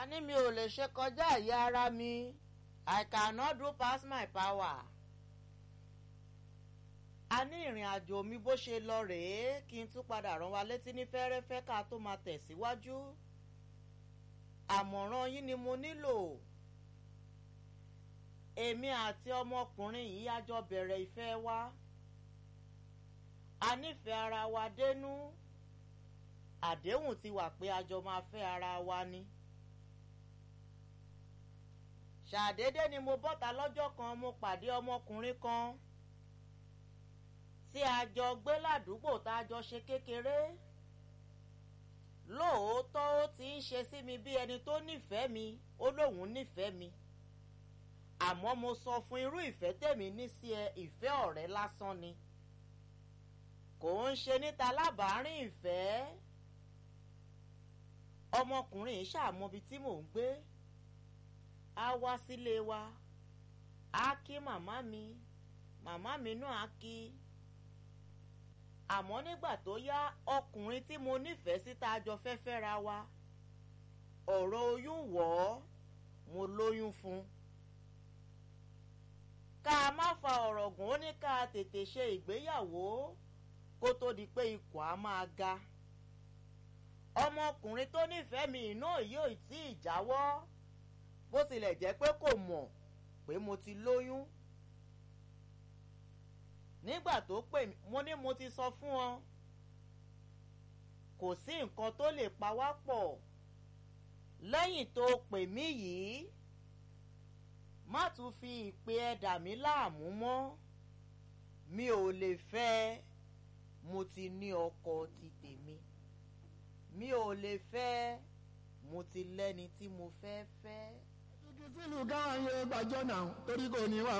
a ní mi ò lè ṣe kọjá ìyá ara mi I cannot do pass my power. a ní ìrìn àjò mi bó ṣe lọ rèé kí n tún padà rán wa létí ní fẹ́rẹ́fẹ́ ká tó máa tẹ̀síwájú àmọ̀ràn yín ni mo nílò èmi àti ọmọkùnrin yìí á jọ bẹ̀rẹ̀ ìfẹ́ wa a nífẹ̀ẹ́ ara wa dénú àdéhùn ti wà pé a jọ máa fẹ́ ara wa ni ṣàdédé ni mo bọ́ta lọ́jọ́ kan mo pàdé ọmọkùnrin kan tí a jọ gbé ládùúgbò tá a jọ ṣe kékeré lóòótọ́ ó ti ń ṣe sí mi bí ẹni tó nífẹ̀ẹ́ mi ó lóun nífẹ̀ẹ́ mi àmọ́ mo sọ fún irú ìfẹ́ tèmi ní sí ẹ ìfẹ́ ọ̀rẹ́ lásán ni kò ń ṣe níta lábàárín ìfẹ́ ọmọkùnrin yìí ṣàmọbi tí mò ń gbé á wá sílé wa á kí màmá mi màmá mi náà á kí àmọ́ nígbà tó yá ọkùnrin tí mo nífẹ̀ẹ́ sí tá a jọ fẹ́ fẹ́ra wa ọ̀rọ̀ oyún wọ̀ ọ́ mo lóyún fún un ká a má fa ọ̀rọ̀ gùn ó ní ká a tètè ṣe ìgbéyàwó kó tó di pé ikùn á máa ga ọmọkùnrin tó nífẹ̀ẹ́ mi iná yóò tí ì jáwọ́ bó tilẹ̀ jẹ́ pé kò mọ̀ pé mo ti lóyún nígbà tó pè mí mo ní mo ti sọ fún ọ kò sí nǹkan tó lè pa wá pọ̀ lẹ́yìn tó pè mí yìí má tún fi ìpè ẹ dà mí láàmú mọ́ mi ò lè fẹ́ mo ti ní ọkọ ti tèmi mi ò lè fẹ́ mo ti lẹ́ni tí mo fẹ́ fẹ́. igi sílùú káwọn yẹn gbàjọ́ náà torí kò ní wà